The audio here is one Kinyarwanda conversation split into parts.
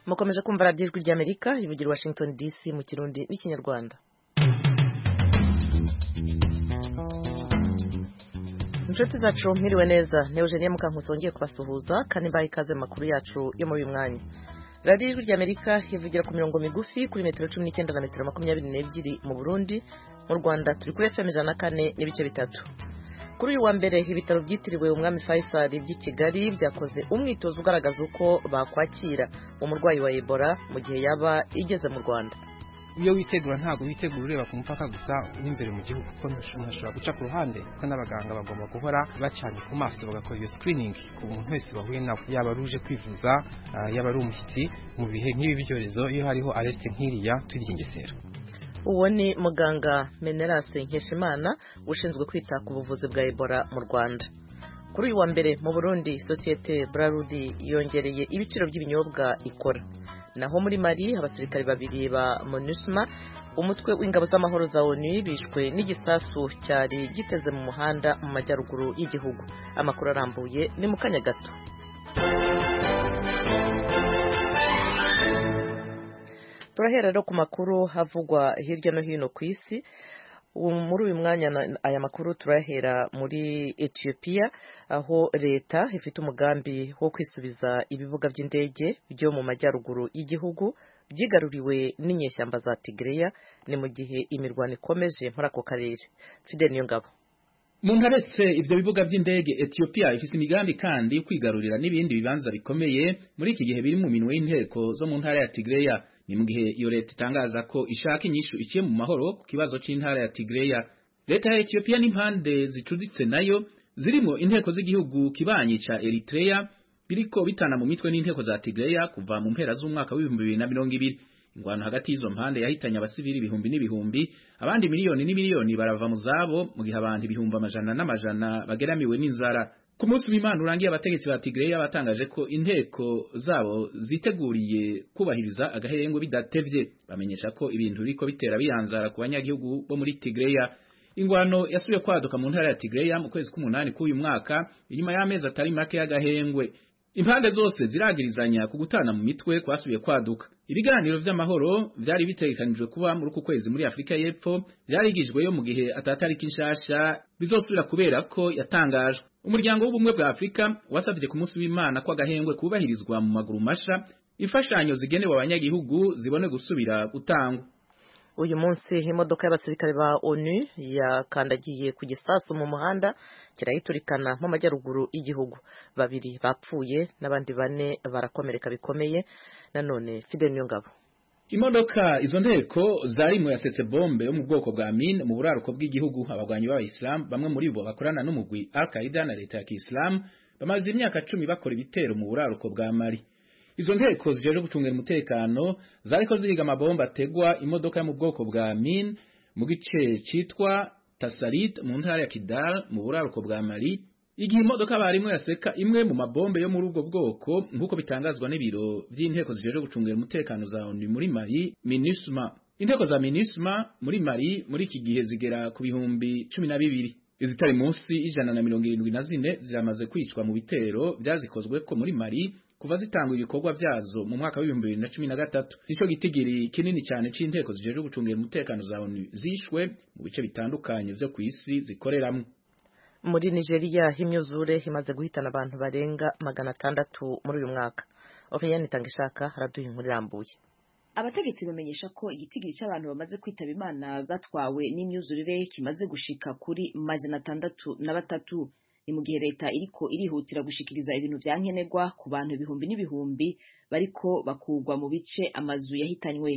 mukomeje kumva radiyo ijwi ry'amerika rivugira washington dc mu kirundi n'ikinyarwanda inshuti zacu mwiriwe neza ni eugenie mukankusi wongeye kubasuhuza kandi mbaye ikaze mu makuru yacu yo muri uyu mwanya radiyo ijwi ry'amerika ivugira ku mirongo migufi kuri metero cumi n'icyenda na metero makumyabiri n'ebyiri mu burundi mu rwanda turi kuri fm ijana na kane n'ibice bitatu kuri uyu wa mbere ibitaro byitiriwe umwami faisal by'i kigali byakoze umwitozo ugaragaza uko bakwakira umurwayi wa ebola mu gihe yaba igeze mu rwanda iyo witegura ntabwo witegura ureba ku mupaka gusa w'imbere mu gihugu kuko umuntu ashobora guca ku ruhande kuko n'abaganga bagomba guhora bacanye ku maso bagakora iyo sikiriningi ku muntu wese bahuye nawe yaba ari uje kwivuza yaba ari umushyitsi mu bihe nk'ibi byorezo iyo hariho alerite nk'iriya turya ingesera uwo ni muganga menerase nkeshimana ushinzwe kwita ku buvuzi bwa ebola mu rwanda kuri uyu wa mbere mu burundi sosiyete brarudi yongereye ibiciro by'ibinyobwa ikora naho muri mari abasirikare babiri ba monusma umutwe w'ingabo z'amahoro za onu bishwe n'igisasu cyari giteze mu muhanda mu majyaruguru y'igihugu amakuru arambuye ni mu kanya gato turahera rero ku makuru havugwa hirya no hino ku isi muri uyu mwanya aya makuru turahera muri etiyopiya aho leta ifite umugambi wo kwisubiza ibibuga by'indege byo mu majyaruguru y'igihugu byigaruriwe n'inyeshyamba za tigereya ni mu gihe imirwano ikomeje muri ako karere fide niyo ngabo mu ntaretse ibyo bibuga by'indege etiyopiya ifite imigambi kandi yo kwigarurira n'ibindi bibanza bikomeye muri iki gihe biri mu minwe y'inteko zo mu ntara ya tigereya ni mu gihe iyo leta itangaza ko ishaka inyishu iciye mu mahoro ku kibazo cy'intara ya Tigreya leta ya Ethiopia n'impande zicuditse nayo zirimo inteko z'igihugu kibanyi ca Eritrea biriko bitana mu mitwe n'inteko za Tigreya kuva mu mpera z'umwaka w'ibihumbi bibiri na mirongo ibiri ingwano hagati y'izo mpande yahitanye abasivili ibihumbi n'ibihumbi abandi miliyoni n'imiliyoni barava mu zabo mu gihe abantu ibihumbi amajana n'amajana bageramiwe n'inzara ku munsi w'imana urangiye abategetsi ba Tigreya batangaje ko inteko zabo ziteguriye kubahiriza agaherengo bidatevye bamenyesha ko ibintu biriko bitera biyanzara ku banyagihugu bo muri Tigreya ingwano yasubiye kwaduka mu ntara ya Tigreya mu kwezi k'umunani k'uyu mwaka inyuma y'amezi atari make y'agahengwe impande zose ziragirizanya ku gutana mu mitwe kwasubiye kwaduka ibiganiro vy'amahoro vyari bitegekanijwe kuba muri uku kwezi muri Afrika y'Epfo vyarigijweyo mu gihe atatariki nshasha bizosubira kubera ko yatangajwe umuryango w'ubumwe bwa Afrika wasabye ku munsi w'Imana ko agahengwe kubahirizwa mu maguru masha imfashanyo zigenewe abanyagihugu zibone gusubira gutangwa uyu munsi imodoka y'abasirikare ba ONU yakandagiye ku gisasu mu muhanda kirayiturikana mu majyaruguru y'igihugu babiri bapfuye n'abandi bane barakomereka bikomeye nanone Fidel Niyongabo Imodoka izo nteko zari mu yasetse bombe yo mu bwoko bwa mine mu buraruko bw'igihugu abagwanyi b'abayisilamu bamwe muri bo bakorana n'umugwi Al-Qaeda na leta ya Kisilamu bamaze imyaka cumi bakora ibitero mu buraruko bwa Mali izo nteko zijeje gucungira umutekano zariko ziga amabomba ategwa imodoka yo mu bwoko bwa mine mu gice citwa Tasarit mu ntara ya Kidal mu buraruko bwa Mali igihe imodoka barimo yaseka imwe mu mabombe yo muri ubwo bwoko nk'uko bitangazwa n'ibiro by'inteko zijeje gucungira umutekano za ONU muri Mali MINUSMA inteko za MINUSMA muri Mali muri iki gihe zigera ku bihumbi cumi na bibiri izitari munsi ijana na mirongo irindwi na zine ziramaze kwicwa mu bitero byazikozwe ko muri Mali kuva zitangwa ibikorwa vyazo mu mwaka w'ibihumbi bibiri na cumi na gatatu nico gitigiri kinini cyane c'inteko zijeje gucungira umutekano za ONU zishwe mu bice bitandukanye vyo kw'isi zikoreramwo muri nigeria imyuzure imaze guhitana abantu barenga magana atandatu muri uyu mwaka ofeyani itanga ishaka araduha inkuru irambuye abategetsi bamenyesha ko igitigiri cy'abantu bamaze kwitaba imana batwawe n'imyuzurire kimaze gushika kuri majana atandatu na batatu ni mu gihe leta iriko irihutira gushikiriza ibintu vya nkenerwa ku bantu ibihumbi n'ibihumbi bariko bakugwa mu bice amazu yahitanywe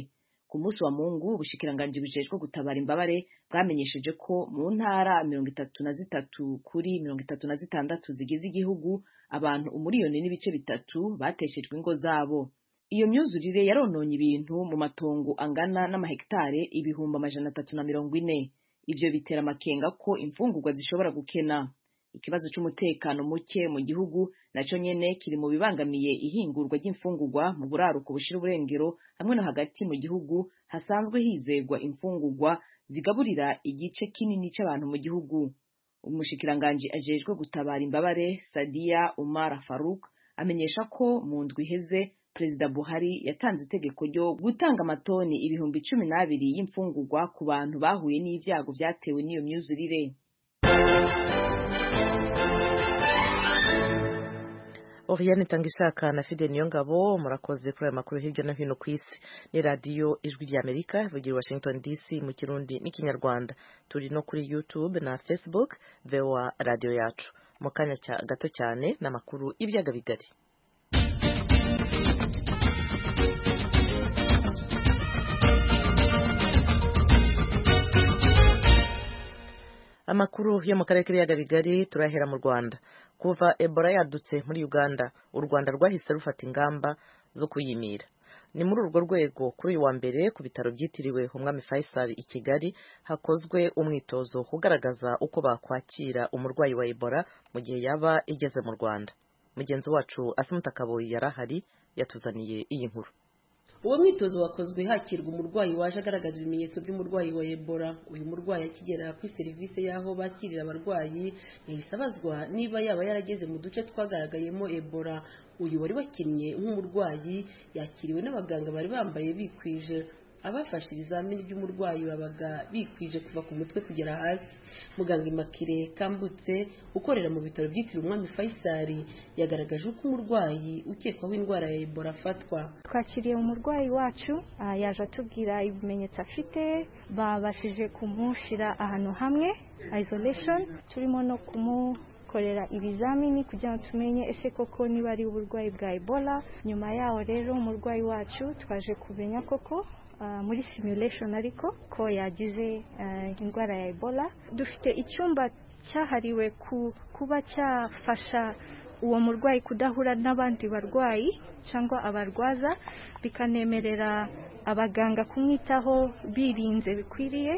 ku munsi wa mungu ubushikiranganji bujejwe gutabara imbabare bwamenyesheje ko mu ntara mirongo itatu na zitatu kuri mirongo itatu na zitandatu zigize igihugu abantu umuriyoni n'ibice bitatu bateshejwe ingo zabo iyo myuzurire yarononye ibintu mu matongo angana n'amahegitare ibihumbi amajana atatu na mirongo ine ibyo bitera amakenga ko imfungurwa zishobora gukena ikibazo cy'umutekano muke mu gihugu nacyo nyene kiri mu bibangamiye ihingurwa ry'imfungurwa mu buraruko bushira uburengero hamwe no hagati mu gihugu hasanzwe hizegwa imfungurwa zigaburira igice kinini cy'abantu mu gihugu umushikiranganji ajejwe gutabara imbabare Sadia Umar Farouk amenyesha ko mu ndwi iheze perezida buhari yatanze itegeko ryo gutanga amatoni ibihumbi cumi n'abiri y'imfungurwa ku bantu bahuye n'ibyago byatewe n'iyo myuzurire Oriane Tangishaka na Fide Niyongabo murakoze kuri aya makuru hirya no hino ku isi ni radiyo ijwi ry'Amerika ivugira i Washington DC mu kirundi n'ikinyarwanda turi no kuri YouTube na Facebook VOA radiyo yacu mu kanya cya- gato cyane n'amakuru y'ibyaga bigari amakuru yo mu karere k'ibiyaga bigari turahera mu rwanda kuva ebola yadutse muri uganda u rwanda rwahise rufata ingamba zo kuyimira ni muri urwo rwego kuri uyu wa mbere ku bitaro byitiriwe umwami faisal i kigali hakozwe umwitozo ugaragaza uko bakwakira umurwayi wa ebola mu gihe yaba igeze mu rwanda mugenzi wacu asimutakaboyi yari ahari yatuzaniye iyi nkuru uwo mwitozo wakozwe hakirwa umurwayi waje agaragaza ibimenyetso by'umurwayi wa ebola uyu murwayi akigera kuri serivisi y'aho bakirira abarwayi yahise abazwa niba yaba yarageze mu duce twagaragayemo ebola uyu wari wakinnye nk'umurwayi yakiriwe n'abaganga bari bambaye bikwije abafashe ibizamini by'umurwayi babaga bikwije kuva ku mutwe kugera hasi muganga imakire kambutse ukorera mu bitaro byitiriwe umwami faisali yagaragaje uko umurwayi ukekwaho indwara ya ebola afatwa twakiriye umurwayi wacu ah, yaje atubwira ibimenyetso afite babashije kumushyira ahantu hamwe isolation turimo no kumukorera ibizamini kugira ngo tumenye ese koko niba ari uburwayi bwa ebola nyuma yaho rero umurwayi wacu twaje kumenya koko ah, muri simulation ariko ko yagize ah, indwara ya ebola dufite icyumba cyahariwe ku- kuba cyafasha uwo murwayi kudahura n'abandi barwayi cyangwa abarwaza bikanemerera abaganga kumwitaho birinze bikwiriye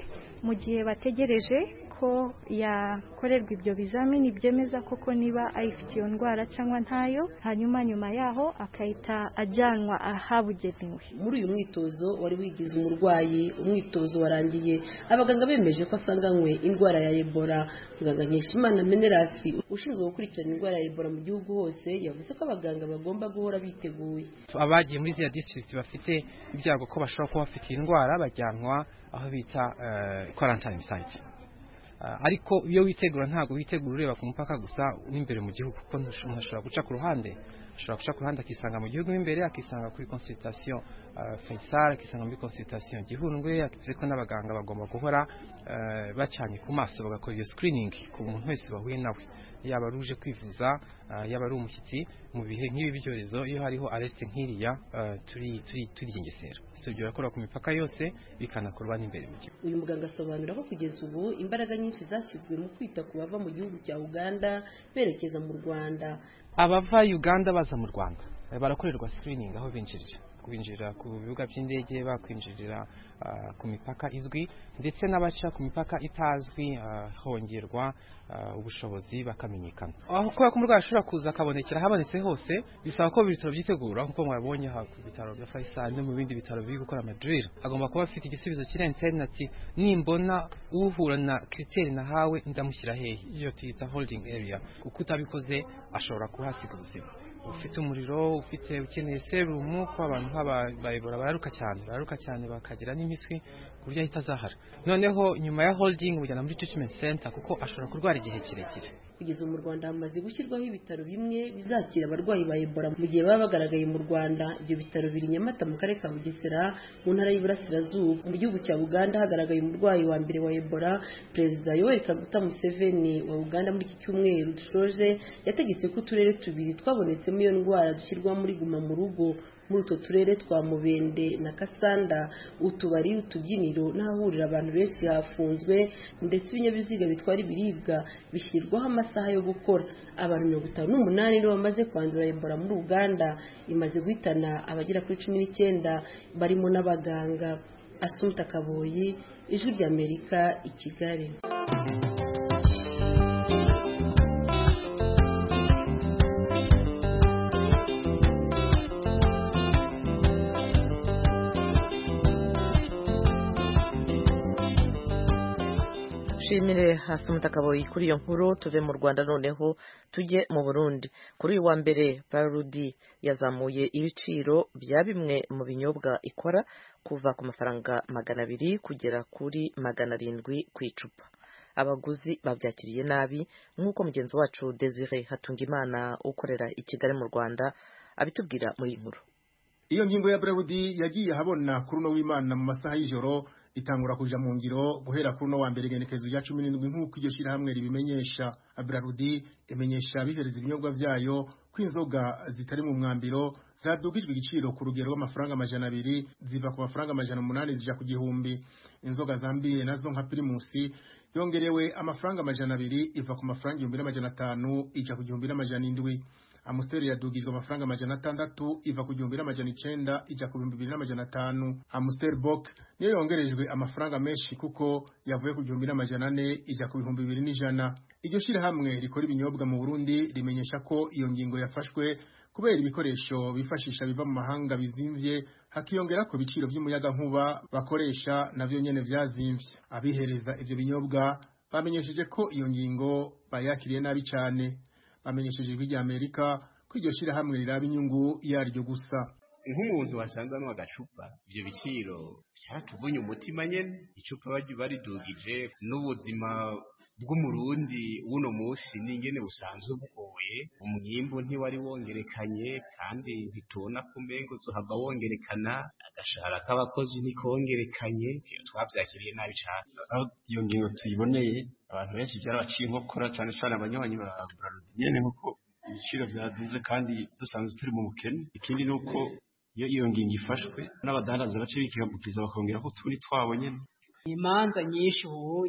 mu gihe bategereje ko yakorerwa ibyo bizamini byemeza koko niba ayifite iyo ndwara cyangwa ntayo hanyuma nyuma yaho akahita ajyanwa ahabugenewe muri uyu mwitozo wari wigize umurwayi umwitozo warangiye abaganga bemeje ko asanganywe indwara ya ebola muganga nkeshimana menerasi ushinzwe gukurikirana indwara ya ebola mu gihugu hose yavuze ko abaganga bagomba guhora biteguye abagiye muri ziriya disitirigiti bafite ibyago ko bashobora kuba bafite iyi ndwara bajyanwa aho bita kwarantayini sayiti ariko iyo witegura ntabwo witegura ureba ku mupaka gusa w'imbere mu gihugu kuko ntush- umuntu ashobora guca ku ruhande ashobora guca ku ruhande akisanga mu gihugu mo imbere akisanga kuri konsulitasiyo faisal akisanga muri konsulitasiyo gihundwe bivuze ko n'abaganga bagomba guhora eh, bacanye ku maso bagakora iyo sikiriningi ku muntu wese bahuye nawe yaba ari uje kwivuza eh, yaba ari umushyitsi mu bihe nk'ibi byorezo iyo hariho aresite nk'iriya eh, turi turi turigengesera tubyo birakora ku mipaka yose bikanakorwa n'imbere mu gihugu uyu muganga asobanura ko kugeza ubu imbaraga nyinshi zashyizwe mu kwita ku bava mu gihugu cya uganda berekeza mu rwanda abava uganda baza mu rwanda eh, barakorerwa sikiriningi aho binjirira kubinjirira ku bibuga by'indege bakwinjirira ah, ku mipaka izwi ndetse n'abaca ku mipaka itazwi ah, hongerwa ah, ubushobozi bakamenyekana aho kubera ko umurwayi ashobora kuza akabonekera ahabonetse hose bisaba ko buri bitaro byitegura nk'uko mwabonye aha ku bitaro bya faisal no mu bindi bitaro biri gukora amadirire agomba kuba afite igisubizo kirenze ati nimbona uhura na kiriteri nahawe ndamushyira hehe iyo tuyita holding area kuko utabikoze ashobora kuhasiga ubuzima ufite umuriro ufite ukeneye serumu ko abantu nk'aba- bayibora bararuka cyane bararuka cyane bakagira n'imiswi ku buryo ahita azahara noneho nyuma ya holding bujyana muri treatment center kuko ashobora kurwara igihe kirekire kugeza mu rwanda hamaze gushyirwaho ibitaro bimwe bizakira abarwayi ba ebola mu gihe baba bagaragaye mu rwanda ibyo bitaro biri i nyamata mu karere ka bugesera mu ntara y'iburasirazuba mu gihugu cya uganda hagaragaye umurwayi wa mbere wa ebola perezida yoweri kaguta museveni wa uganda muri iki cyumweru dushoje yategetse ko uturere tubiri twabonetsemo iyo ndwara dushyirwa muri guma mu rugo muri utwo turere twa mubende na kasanda utubari utubyiniro n'ahahurira abantu benshi hafunzwe ndetse ibinyabiziga bitwara ibiribwa bishyirwaho amasaha yo gukora abantu mirongo itanu n'umunani nibo bamaze kwandura ebola muri uganda imaze guhitana abagera kuri cumi n'icyenda barimo n'abaganga asumta kaboyi ijwi ry'amerika i kigali dushimire hasi umutakaboyi kuri iyo nkuru tuve mu rwanda noneho tujye mu burundi kuri uyu wa mbere barudi yazamuye ibiciro bya bimwe mu binyobwa ikora kuva ku mafaranga magana abiri kugera kuri magana arindwi ku icupa abaguzi babyakiriye nabi nk'uko mugenzi wacu desire hatungimana ukorera i kigali mu rwanda abitubwira muri iyi nkuru iyo ngingo ya Brewudi yagiye ahabona kuri uno w'Imana mu masaha y'ijoro itangura kuja mu ngiro guhera kuri uno wa mbere igenekerezo rya 17 nk'uko iryo shirahamwe ribimenyesha Brewudi imenyesha abihereza ibinyobwa vyayo kw'inzoga zitari mu mwambiro zadugijwe igiciro ku rugero rw'amafaranga amajana abiri ziva ku mafaranga amajana umunani zija ku gihumbi inzoga zambiye nazo nka primusi yongerewe amafaranga amajana abiri iva ku mafaranga igihumbi n'amajana atanu ija ku gihumbi n'amajana indwi amusiteri yadugizwa amafaranga amajana atandatu iva ku gihumbi n'amajana icenda ija ku bihumbi bibiri n'amajana atanu amusiteri bok niyo yongerejwe amafaranga menshi kuko yavuye ku gihumbi n'amajana ane ija ku bihumbi bibiri n'ijana iryo shirahamwe rikora ibinyobwa mu burundi rimenyesha ko iyo ngingo yafashwe kubera ibikoresho bifashisha biva mu mahanga bizimvye hakiyongera ku biciro by'umuyagankuba bakoresha navyo nyene vyazimvye abihereza ivyo binyobwa bamenyesheje ko iyo ngingo bayakiriye nabi cane bamenyesheje ijwi rya amerika ko iryo shirahamwe riraba inyungu yaryo gusa nk'umuntu wasanze ano agacupa ivyo biciro vyaratuvunye umutima nyene icupa baridugije n'ubuzima bw'umurundi w'uno munsi n'ingene busanzwe bugoye umwimbu ntiwari wongerekanye kandi ntitubona ku mpengo zohava wongerekana agashahara k'abakozi ntikongerekanye twabyakiriye nabi cane iyo ngingo tuyiboneye abantu benshi byarabaciye inkokora cyane cyane abanywanyi ba burarudi nyene nk'uko ibiciro vyaduze kandi dusanzwe turi mu bukene ikindi ni uko iyo iyo ngingo ifashwe n'abadandaza bace bikihagukiza bakongeraho utundi twabo nyene imanza nyinshi ubu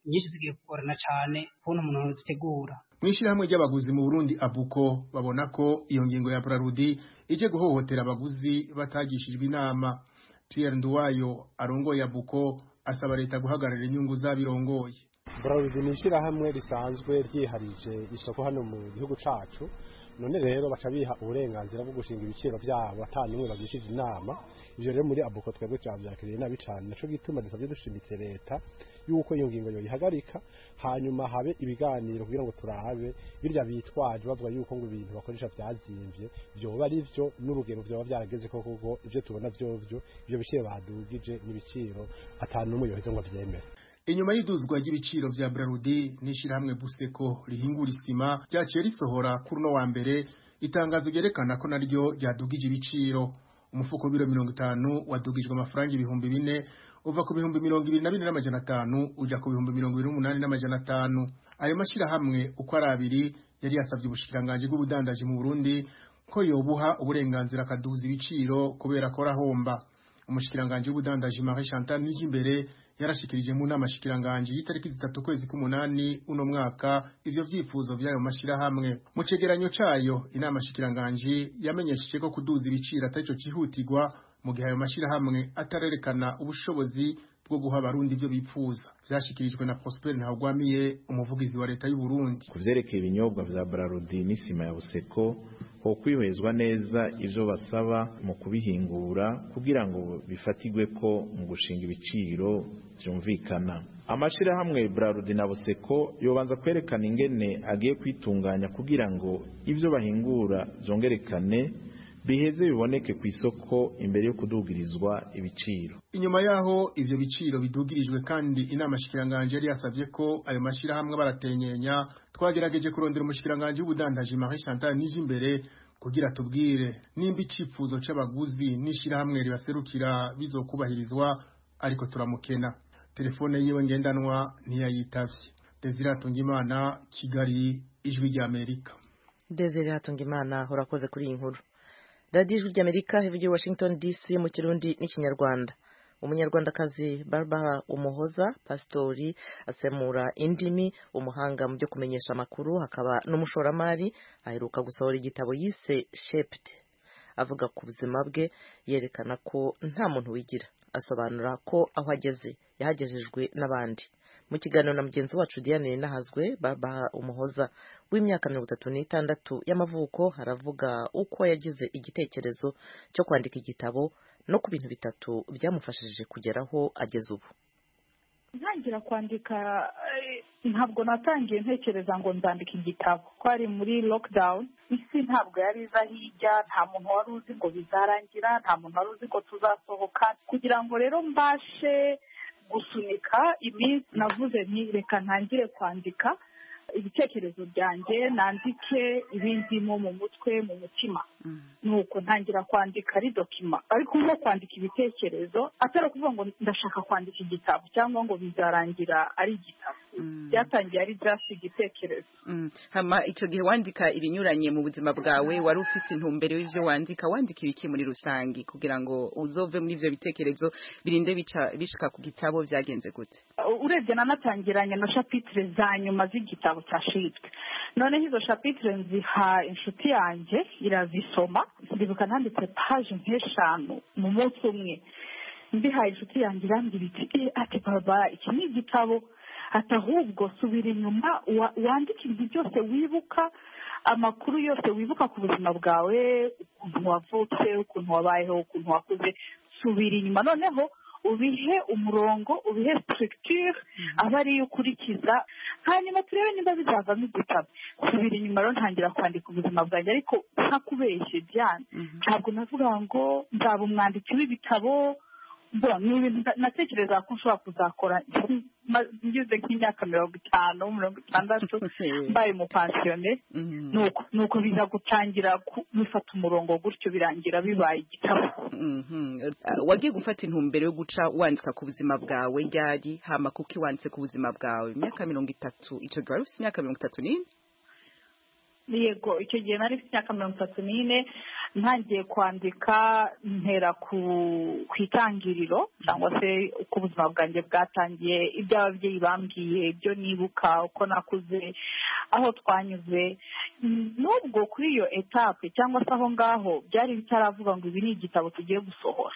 nyinshi zigiye kugorana cyane kubona umuntu wazitegura mu ishyirahamwe ry'abaguzi mu burundi abuko babona ko iyo ngingo ya burarudi ije guhohotera abaguzi batagishijwe inama pierre nduwayo arongoye abuko asaba leta guhagarara inyungu z'abirongoye burarudi ni ishyirahamwe risanzwe ryiharije isoko hano mu gihugu cyacu none rero baca biha uburenganzira bwo gushinga ibiciro byabo atanimwe bagishije inama ivyo rero muri abuko twebwe twavyakiriye nabi cane naco gituma dusabye dushimitse leta yuko iyo ngingo yoyihagarika hanyuma habe ibiganiro kugira ngo turabe birya bitwaje bavuga yuko ngo ibintu bakoresha vyazimvye vyoba ari vyo n'urugero vyoba vyarageze ko kuko ivyo tubona vyovyo ivyo biciro badugije n'ibiciro atanumwe yoheze ngo avyemere inyuma y'iduzwa ry'ibiciro vya Brarudi n'ishirahamwe Buseko rihingura isima ryaciye risohora kuri uno wa mbere itangazo ryerekana ko naryo ryadugije ibiciro umufuko w'ibiro mirongo itanu wadugijwe amafaranga ibihumbi bine uva ku bihumbi mirongo ibiri na bine n'amajana atanu uja ku bihumbi mirongo ibiri n'umunani n'amajana atanu ayo mashirahamwe uko ari abiri yari yasabye ubushikiranganji bw'ubudandaji mu Burundi ko yobuha uburenganzira akaduza ibiciro kubera ko arahomba umushikiranganji w'ubudandaji Marie Chantal Nijimbere yarashikirije mu nama shikiranganji y'itariki zitatu kwezi k'umunani uno mwaka ivyo vyifuzo vy'ayo mashirahamwe mu cegeranyo cayo inama shikiranganji yamenyesheje ko kuduza ibiciro atarico cihutirwa mu gihe ayo mashirahamwe atarerekana ubushobozi bwo guha abarundi ibyo bipfuza vyashikirijwe na Prosper Ntagwamiye umuvugizi wa leta y'u Burundi kuvyerekeye ibinyobwa vya Brarudi n'isima ya Buseko ho kwihezwa neza ivyo basaba mu kubihingura kugira ngo bifatigwe ko mu gushinga ibiciro vyumvikana amashirahamwe Brarudi na Buseko yobanza kwerekana ingene agiye kwitunganya kugira ngo ivyo bahingura vyongerekane biheze biboneke ku isoko imbere yo kudugirizwa ibiciro inyuma yaho ivyo biciro bidugirijwe kandi inama shikiranganje yari yasavye ko ayo mashirahamwe baratenyenya twagerageje kurondera umushikiranganje w'ubudandaji Marie Chantal Nijimbere kugira tubwire nimba icifuzo c'abaguzi n'ishirahamwe ribaserukira bizokubahirizwa ariko turamukena telefone yiwe ngendanwa ntiyayitavye Desire Tungimana Kigali ijwi rya Amerika Desire Tungimana urakoze kuri iyi nkuru radiyo ijwi ry'amerika ivugira washington dc mu kirundi n'ikinyarwanda umunyarwandakazi barbara umuhoza pasitori asemura indimi umuhanga mu byo kumenyesha amakuru hakaba n'umushoramari aheruka gusohora igitabo yise shept avuga ku buzima bwe yerekana ko nta muntu wigira asobanura ko aho ageze yahagejejwe n'abandi mu kiganiro na mugenzi wacu diane nahazwe babaha umuhoza w'imyaka mirongo itatu n'itandatu y'amavuko haravuga uko yagize igitekerezo cyo kwandika igitabo no ku bintu bitatu byamufashije kugeraho ageze ubu ntangira kwandika eh, ntabwo natangiye ntekereza ngo nzandika igitabo twari muri lockdown isi ntabwo yari iza hirya nta muntu wari uzi ngo bizarangira nta muntu wari uzi ko tuzasohoka kugira ngo rero mbashe gusunika iminsi navuze nti reka ntangire kwandika ibitekerezo byanjye nandike ibindimo mu mutwe mu mutima nuko ntangira kwandika ari dokima ariko nko kwandika ibitekerezo atari ukuvuga ngo ndashaka kwandika igitabo cyangwa ngo bizarangira ari igitabo byatangiye ari just igitekerezo hama icyo gihe wandika ibinyuranye mu buzima bwawe wari ufite intumbero y'ibyo wandika wandika ibiki muri rusange kugira ngo uzove muri ibyo bitekerezo birinde bica- bishika ku gitabo byagenze gute urebye nanatangiranye na shapitire za nyuma z'igitabo cya shitwe noneho izo shapitire nziha inshuti yanjye irazisoma ndibuka nanditse paje nk'eshanu mu munsi umwe ndihaye inshuti yanjye irambwira iti "Eh, ati baba iki ni igitabo ati ahubwo subira inyuma wa- wandike ibintu byose wibuka amakuru yose wibuka ku buzima bwawe ukuntu wavutse ukuntu wabayeho ukuntu wakuze subira inyuma noneho ubihe umurongo ubihe structure aba ariyo ukurikiza hanyuma turebe niba bizavamo igitabo subira inyuma rero ntangira kwandika ubuzima bwanjye ariko ntakubeshye byane ntabwo navuga ngo nzaba umwanditsi w'ibitabo Bon, ni ibintu na- natekerezaga ko nshobora kuzakora ma- ngeze nk'imyaka mirongo itanu mirongo itandatu mbaye umupansiyone nuko nuko biza gutangira ku- bifata umurongo gutyo birangira bibaye igitabo Mhm. Uh, wagiye gufata intumbero yo guca wandika ku buzima bwawe ryari hama kuko iwanditse ku buzima bwawe imyaka mirongo itatu icyo gihe wari ufite imyaka mirongo itatu n'ine yego icyo gihe nari mfite imyaka mirongo itatu n'ine ntangiye kwandika ntera ku ku itangiriro cyangwa se uko ubuzima bwanjye bwatangiye ibyo ababyeyi bambwiye ibyo nibuka uko nakuze aho twanyuze Mm, n'ubwo kuri iyo etape cyangwa se aho ngaho byari bitaravuga ngo ibi ni igitabo tugiye gusohora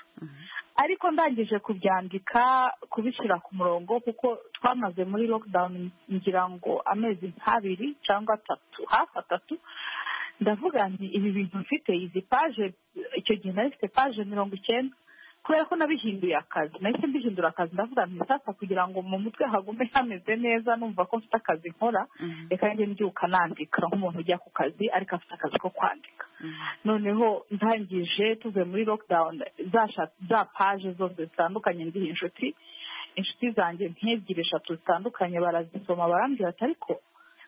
ariko ndangije kubyandika kubishyira ku murongo kuko twamaze muri lockdown ngira ngo amezi nk'abiri cyangwa atatu hafi atatu ndavuga nti ibi bintu mfite izi paje icyo gihe nari mfite paje mirongo icyenda kubera ko nabihinduye akazi nahise mbihindura akazi ndavuga nti sasa kugira ngo mu mutwe hagume hameze neza numva ko mfite akazi nkora reka njye mbyuka nandika nk'umuntu ujya ku kazi ariko afite akazi ko kwandika noneho ntangije tuvuye muri lockdown za sha- za paje zose zitandukanye ndiha inshuti inshuti zanjye nk'ebyiri eshatu zitandukanye barazisoma barambwira ati ariko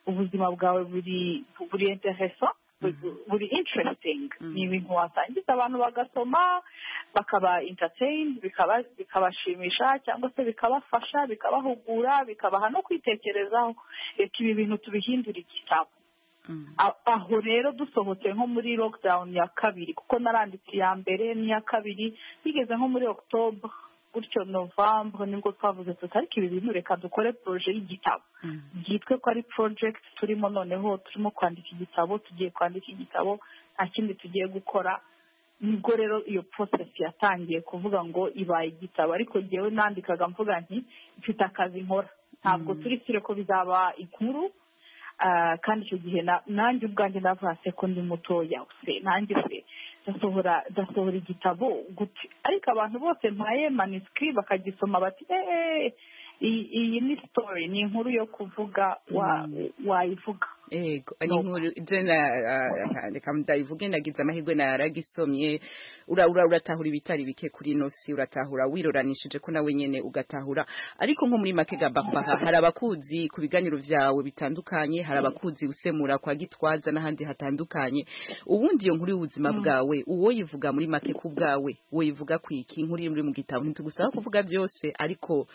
ubuzima bwawe buri buri intereso buri interesting ni ibintu wasangiza abantu bagasoma bakaba entertained bikaba- bikabashimisha cyangwa se bikabafasha bikabahugura bikabaha no kwitekerezaho reka ibi bintu tubihindure igitabo A- aho rero dusohotse nko muri lockdown ya kabiri kuko naranditse iya mbere n'iya kabiri bigeze nko muri october gutyo novembre nibwo twavuze tuti ariko ibi bintu reka dukore proje y'igitabo byitwe ko ari project turimo noneho turimo kwandika igitabo tugiye kwandika igitabo nta kindi tugiye gukora nibwo rero iyo process yatangiye kuvuga ngo ibaye igitabo ariko njyewe nandikaga mvuga nti mfite akazi nkora ntabwo turi sire ko bizaba inkuru Ah, kandi icyo gihe na- nanjye ubwanjye navase ko ndi mutoya se nanjye se ndasohora ndasohora igitabo gute ariko abantu bose mpaye maniswi bakagisoma bati eee iyi ni story ni inkuru yo kuvuga wa- wayivuga yego ni inkuru jena reka ndayivuge nagize amahirwe naragisomye urabura uratahura ibitari bike kuri ino si uratahura wiroranishije ko nawe nyene ugatahura ariko nko muri make gabapaha hari abakuzi ku biganiro vyawe bitandukanye hari abakuzi usemura kwa gitwaza n'ahandi hatandukanye ubundi iyo nkuru y'ubuzima bwawe uwo yivuga muri make ku bwawe uwo yivuga kwiki inkuru iri muri mu gitabo ntitugusaba kuvuga byose ariko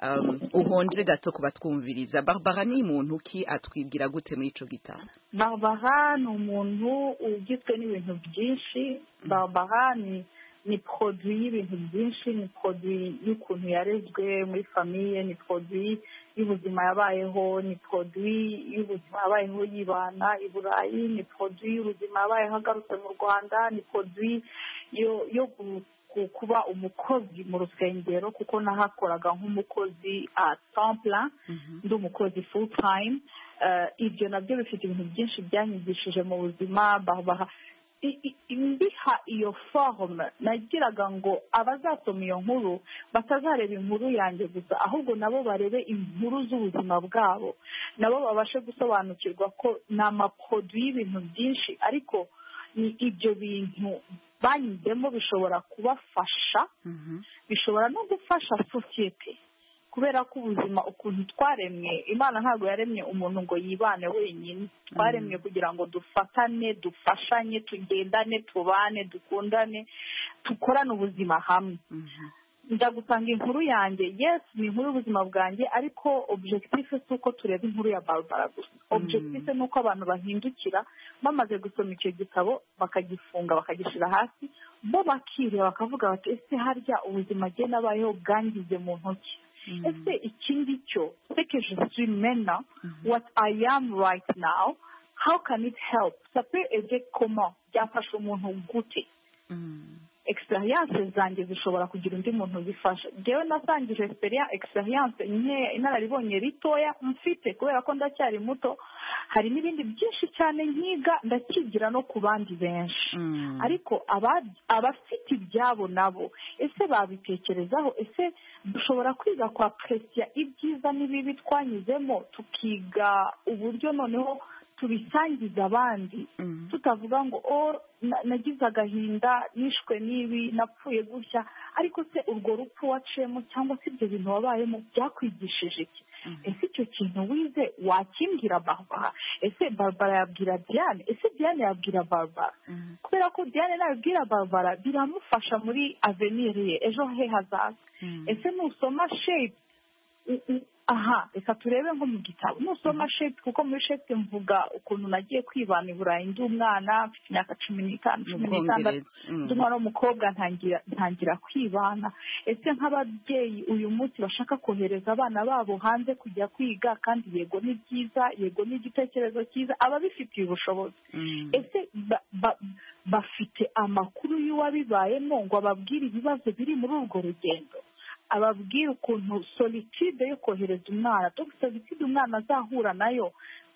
um, uhonje gato kubatwumviriza barbara ni muntu ki atwibwira gute muri ico gitabo barbara ni umuntu ugizwe n'ibintu byinshi barbara ni ni poroduwi y'ibintu byinshi ni poroduwi y'ukuntu yarezwe muri famiye ni poroduwi y'ubuzima yabayeho ni poroduwi y'ubuzima yabayeho yibana i burayi ni poroduwi y'ubuzima yabayeho agarutse mu rwanda ni poroduwi yo yo gu- ku- kuba umukozi mu rusengero kuko nahakoraga nk'umukozi a templa ndi umukozi full time Eh, ibyo nabyo bifite ibintu byinshi byanyigishije mu buzima babaha i- i- mbiha iyo forume nagiraga ngo abazasoma iyo nkuru batazareba inkuru yanjye gusa ahubwo nabo barebe inkuru z'ubuzima bwabo nabo babashe gusobanukirwa ko ni amaporoduwi y'ibintu byinshi ariko ni ibyo bintu banyuzemo bishobora kubafasha bishobora no gufasha sosiyete kubera ko ubuzima ukuntu twaremwe imana ntabwo yaremye umuntu ngo yibane wenyine twaremwe kugira ngo dufatane dufashanye tugendane tubane dukundane dukorane ubuzima hamwe njya gusanga inkuru yanjye yes ni inkuru y'ubuzima bwanjye ariko objective si uko tureba inkuru ya barbara gusa objective ni uko abantu bahindukira bamaze gusoma icyo gitabo bakagifunga bakagishyira hasi bo bakireba bakavuga bati ese harya ubuzima agiye n'abayeho bwangize mu ntoki ese iki ngicyo sekeje swi mena what i am right now how can it help sape eje koma byafasha umuntu gute experience zanjye zishobora kugira undi muntu zifasha njyewe nasangije experience experience nke- inararibonye ritoya mfite kubera ko ndacyari muto hari n'ibindi byinshi cyane nkiga ndakigira no ku bandi benshi ariko aba- abafite ibyabo nabo ese babitekerezaho ese dushobora kwiga kwa perezida ibyiza n'ibibi twanyuzemo tukiga uburyo noneho tubisangiza abandi tutavuga ngo o na- nagize agahinda nishwe n'ibi napfuye gutya ariko se urwo rupfu waciyemo cyangwa se ibyo bintu wabayemo byakwigishije iki ese icyo kintu wize wakimbwira barbara ese barbara yabwira diane ese diane yabwira barbara kubera ko diane nabibwira barbara biramufasha muri aveniri ye ejo he hazaza ese nusoma shape u- u- aha reka turebe nko mu gitabo nusoma shape kuko muri shape mvuga ukuntu nagiye kwibana i burayi ndi umwana mfite imyaka cumi n'itanu cumi n'itandatu Mu Bwongereza, mm. ndi umwana w'umukobwa ntangira ntangira kwibana ese nk'ababyeyi uyu munsi bashaka kohereza abana babo hanze kujya kwiga kandi yego ni byiza yego ni igitekerezo cyiza ababifitiye ubushobozi ese ba- ba- bafite amakuru y'uwabibayemo ngo ababwire ibibazo biri muri urwo rugendo ababwira ukuntu solitude yo kohereza umwana dogita solitude umwana azahura nayo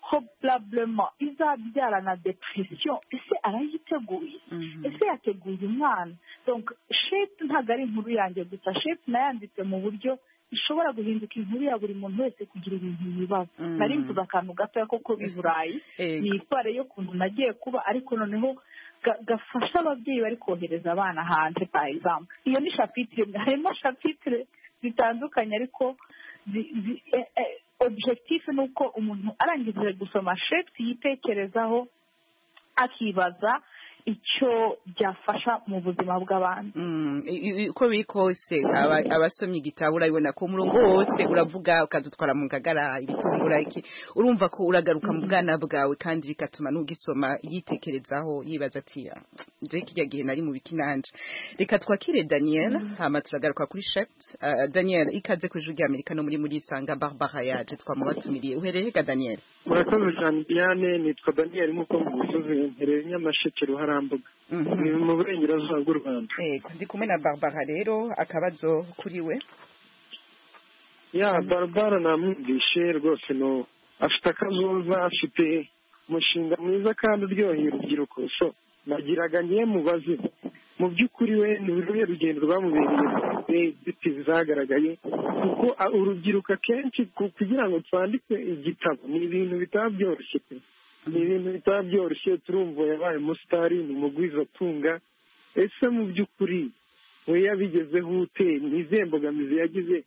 probablement izabyara na depression ese arayiteguye ese yateguye umwana donc shape ntabwo ari inkuru yanjye gusa shape nayanditse mu buryo ishobora guhinduka inkuru ya buri muntu wese kugira ibintu yibaza nari mvuze akantu gatoya ko kuba i burayi ni itware y'ukuntu nagiye kuba ariko noneho ga- gafasha ababyeyi bari kohereza abana hanze par exemple iyo ni shapitire imwe harimo shapitire zitandukanye ariko zi- zi- eh, eh, objectif ni uko umuntu arangije gusoma shapes yitekerezaho akibaza icyo byafasha mu buzima bw'abandi Mm, i- i- uko biri kose aba- abasomye igitabo urabibona ko umurongo wose uravuga ukadutwara mu ngagara ibitungura iki urumva ko uragaruka mu bwana bwawe kandi bigatuma n'ugisoma yitekerezaho yibaza ati "Ah, je kijya gihe nari mu bikinanje reka twakire daniel hama turagaruka kuri shept Ah, daniel ikaze ku ijwi ry'amerika no muri muri isanga barbara yaje twamubatumiriye uhereye ga daniel murakoze cyane diane nitwa daniel nk'uko mubivuze mpereye nyamasheke ruharambuga ni mu burengerazuba bw'u rwanda yego ndi kumwe na barbara rero akabazo kuri we ya barabara namwumvishe rwose no afite akazoza afite umushinga mwiza kandi uryoheye urubyiruko so nagiraga ngiye mubaze mu by'ukuri we ni uruhe rugendo rwamubereye zitizi zagaragaye kuko a- urubyiruko akenshi ku- kugira ngo twandike igitabo ni ibintu bitaba byoroshye pe ni ibintu bitaba byoroshye turumva yabaye umusitari ni umugwizatunga ese mu by'ukuri we yabigezeho ute ni izihe mbogamizi yagize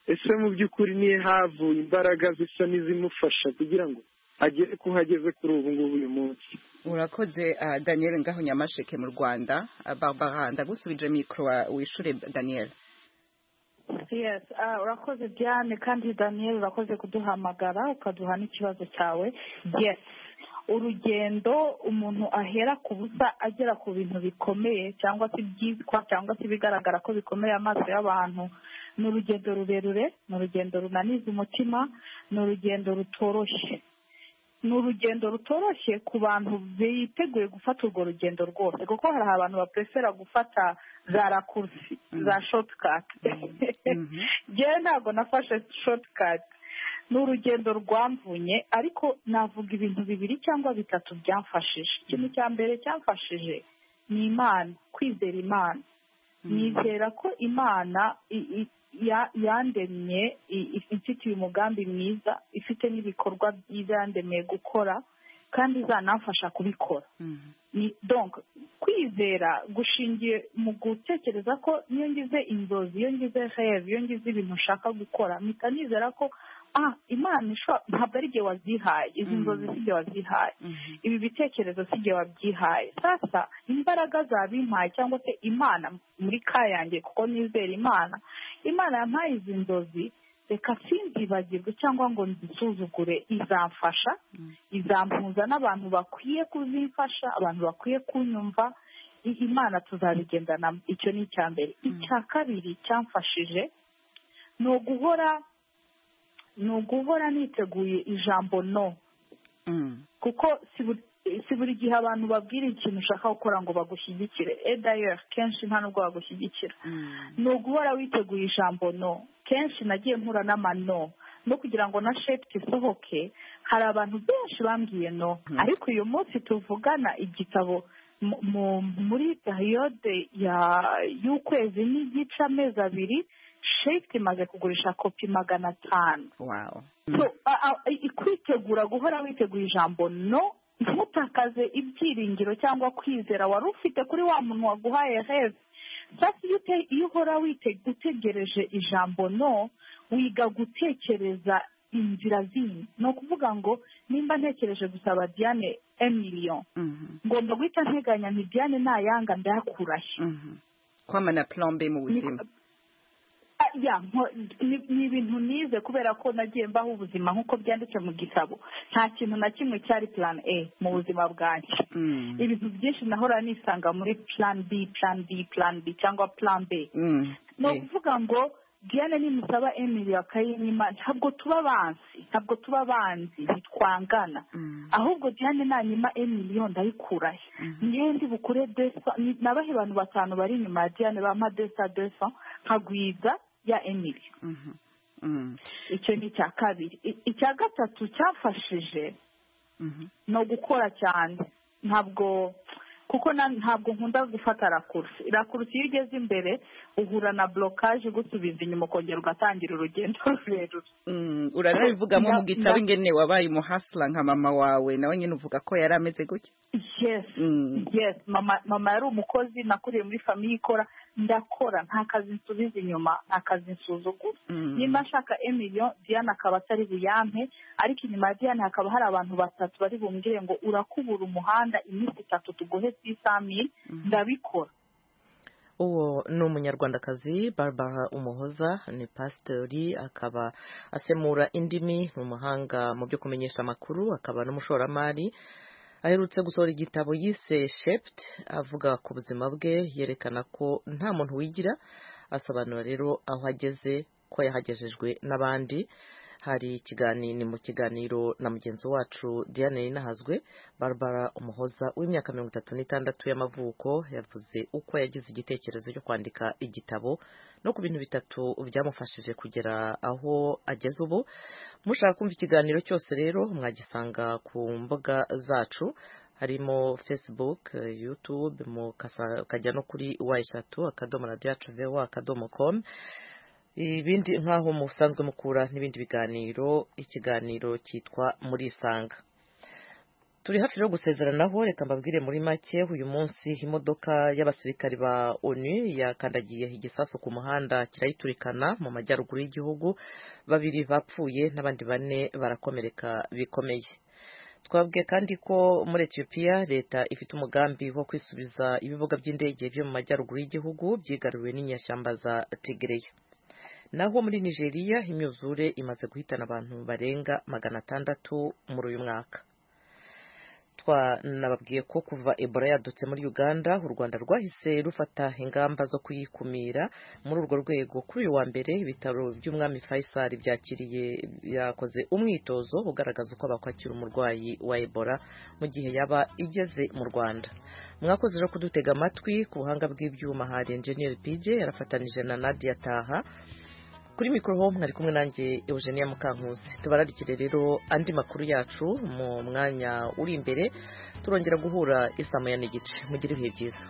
ese mu by'ukuri niyo havuye imbaraga zisa n'izimufasha kugira ngo agere ku ho ageze kuri ubu ngubu uyu munsi urakoze ah, daniel ngaho nyamasheke mu rwanda Ah, barbara ndagusubije mikoro wa- wishure daniel yes ah, urakoze diane kandi daniel urakoze kuduhamagara ukaduha n'ikibazo cyawe yes urugendo umuntu ahera ku busa agera ku bintu bikomeye cyangwa se ibyitwa cyangwa se ibigaragara ko bikomeye amaso y'abantu ni urugendo rurerure ni urugendo runaniza umutima ni urugendo rutoroshye ni urugendo rutoroshye ku bantu biteguye gufata urwo rugendo rwose kuko hari abantu bapresera gufata za rakursi za shotikati ngewe ntabwo nafashe shotikati ni urugendo rwamvunye ariko navuga ibintu bibiri cyangwa bitatu byamfashije ikintu cya mbere cyamfashije ni imana kwizera imana nizera ko imana i- i- ya- yandemye i- i- ifitiye umugambi mwiza ifite n'ibikorwa byiza yandemye gukora kandi izanamfasha kubikora Ni- donc kwizera gushingiye mu gutekereza ko iyo ngize inzozi iyo ngize reve iyo ngize ibintu nshaka gukora mpita nizera ko ah imana ishobora ntabwo ari igihe wazihaye izi nzozi si igihe wazihaye ibi bitekerezo si igihe wabyihaye sasa imbaraga zabimpaye cyangwa se imana muri ka yanjye kuko nizera imana imana yampaye izi nzozi reka sinzibagirwe cyangwa ngo nzisuzugure izamfasha izampuza n'abantu bakwiye kuzifasha abantu bakwiye kunyumva i- imana tuzabigendanamo icyo ni icya mbere icya kabiri cyamfashije ni uguhora ni uguhora niteguye ijambo no kuko si buri- si buri gihe abantu babwira ikintu ushaka gukora ngo bagushyigikire edayeri kenshi nta nubwo bagushyigikira ni uguhora witeguye ijambo no kenshi nagiye mpura n'amano no kugira ngo na sheputi isohoke hari abantu benshi bambwiye no ariko uyu munsi tuvugana igitabo mu- mu- muri gahiyode y'ukwezi n'igice amezi abiri sheputi imaze kugurisha kopi magana atanu so a- a- i- kwitegura guhora witeguye ijambo no ntutakaze ibyiringiro cyangwa kwizera wari ufite kuri wa muntu waguhaye heza sasa iyo ute- iyo uhora wite- utegereje ijambo no wiga gutekereza inzira zindi ni ukuvuga ngo nimba ntekereje gusaba diane emiliyo ngomba guhita nteganya nti diane nayanga ndayakurahe kwamana plombe mu buzima Ah, ya nko- ni ni ibintu nize kubera ko nagiye mbaho ubuzima nk'uko byanditse mu gitabo nta kintu na kimwe cyari plan a mu buzima bwanjye ibintu byinshi nahora nisanga muri plan b plan b plan b cyangwa plan b ni ukuvuga ngo diane nimusaba emili akayinyima ntabwo tuba banzi ntabwo tuba banzi ntitwangana ahubwo diane nanyima emiliyo ndayikurahe niyo ndi bukure desa ni- nabahe abantu batanu bari inyuma ya diane bampa desa desa nkagwiza ya emili icyo ni icya kabiri I- icya gatatu cyafashije ni ugukora cyane ntabwo kuko na- ntabwo nkunda gufata rakurusi rakurusi iyo ugeze imbere uhura na borokaje igusubiza inyuma ukongera ugatangira urugendo rurerure urabivugamo mu Na- gitabo na- ingene wabaye umuhasira nka mama wawe nawe nyine uvuga ko yari ameze gutya yes yes mama mama yari umukozi nakuriye muri famiye ikora ndakora nta kazi nsubiza inyuma nta kazi nsuzugura nimba nshaka emiliyo diane akaba atari buyampe ariko inyuma ya diane hakaba hari abantu batatu bari bumbwire ngo urakubura umuhanda iminsi itatu tugohe ku isamini ndabikora uwo ni umunyarwandakazi barbara umuhoza ni pasitori akaba asemura indimi ni umuhanga mu byo kumenyesha amakuru akaba n'umushoramari aherutse gusohora igitabo yise shept avuga ku buzima bwe yerekana ko nta muntu wigira asobanura rero aho ageze ko yahagejejwe n'abandi hari ikiganiro ni mu kiganiro na mugenzi wacu diane ninahazwe barbara umuhoza w'imyaka mirongo itatu n'itandatu y'amavuko yavuze uko yagize igitekerezo cyo kwandika igitabo no ku bintu bitatu byamufashije kugera aho ageze ubu mushaka kumva ikiganiro cyose rero mwagisanga ku mbuga zacu harimo facebook eh, youtube mukasa- mukajya no kuri wa eshatu akadomo radiyo yacu vewa akadomo komu ibindi nk'aho musanzwe mukura n'ibindi biganiro ikiganiro cyitwa murisanga turi hafi rero gusezeranaho reka mbabwire muri make uyu munsi imodoka y'abasirikari ba onu yakandagiye igisasu ku muhanda kirayiturikana mu majyaruguru y'igihugu babiri bapfuye n'abandi bane barakomereka bikomeye twabwiye kandi ko muri etiyopiya leta ifite umugambi wo kwisubiza ibibuga by'indege byo mu majyaruguru y'igihugu byigaruriwe n'inyashyamba za tigereya naho muri nigeria imyuzure imaze guhitana abantu barenga magana atandatu muri uyu mwaka twanababwiye ko kuva ebola yadutse muri uganda u rwanda rwahise rufata ingamba zo kuyikumira muri urwo rwego kuri uyu wa mbere ibitaro by'umwami faisal byakiriye yakoze umwitozo ugaragaza uko bakwakira umurwayi wa ebola mu gihe yaba igeze mu rwanda mwakoze rero kudutega amatwi ku buhanga bw'ibyuma hari enjeniyeri pj yarafatanije na nadia taha kuri mikoro mwari kumwe nanjye eugenia mukankuzi tubararikire rero andi makuru yacu mu mwanya uri imbere turongera guhura isamu ya n'igice mugire ibihe byiza